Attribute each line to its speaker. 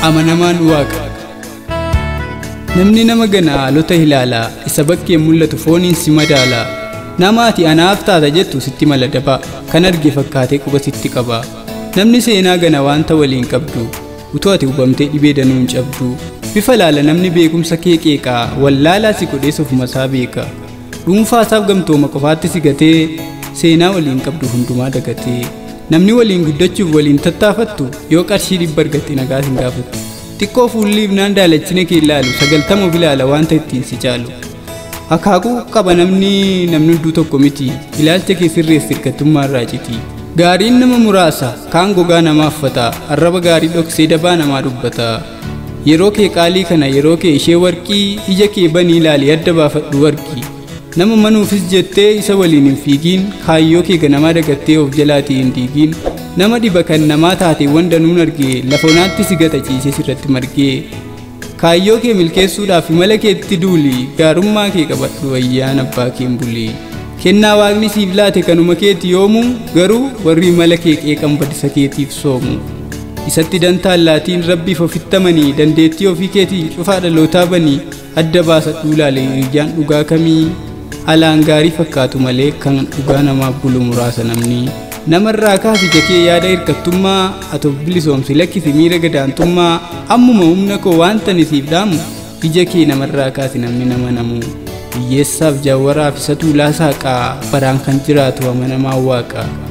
Speaker 1: amanamaan waaqa namni nama gana haalota ilaala isa bakkee mul'atu fooniin si madaala nama ati anaaf taata jettu sitti mala daba kan arge fakkaatee quba sitti qaba namni seenaa gana waanta waliin qabdu utuu ati hubamtee dhibee danuun cabdu bifa laala namni beekumsa kee qeeqaa wallaalaa si godhee ofumasaa beeka dhuunfaasaaf gamtooma qofaatti si gatee seenaa waliin qabdu hundumaa dagatee namni waliin guddachuuf waliin tattaafattu yoo qarshii dhibba argatte nagaa hin gaafatu xiqqoo fuulliif naan daalachina kee ilaalu sagaltama of ilaala waanta ittiin si caalu akaakuu qaba namni namni hunduu tokko miti ilaalcha kee sirreessi hirkattummaa irraa citi gaariin nama muraasa kaan gogaa namaa uffata arraba gaarii dhoksee dabaa namaa dubbata yeroo kee qaalii kana yeroo kee ishee warqii ija kee banii ilaali adda baafadhu warqii nama manuufis jettee isa waliin hin fiigiin kaayyoo kee ganamaa dagattee of jalaatii hin diigiin nama dhiba kan namaa taateewwan danuun argee lafonaatti si gata ciisee sirratti margee kaayyoo kee milkeessuudhaaf imala keetti duuli gaarummaa kee qabadhu ayyaana abbaa keen bulii kennaa waaqni siif laate kanuma keeti yoomu garuu warri imala kee qeeqan badisa keetiif soomu isatti dantaan laatiin rabbiif ofittamanii dandeettii ofii keetii cufaa dhalootaa banii adda baasadhuu laale hiriyyaan dhugaa kamii alaan gaarii fakkaatu malee kan dhugaa namaaf bulu muraasa namni namarraa kaasi jakee yaada hirkattummaa atof bilisoomsi lakkisi miira gadaantummaa ammuma humna koo waanta nisiif dhaamu ija kee namarraa kaasi namni nama namu hiyyeessaaf jaawwaraaf isa tuulaa saaqaa baraan kan jiraatu amanamaa waaqa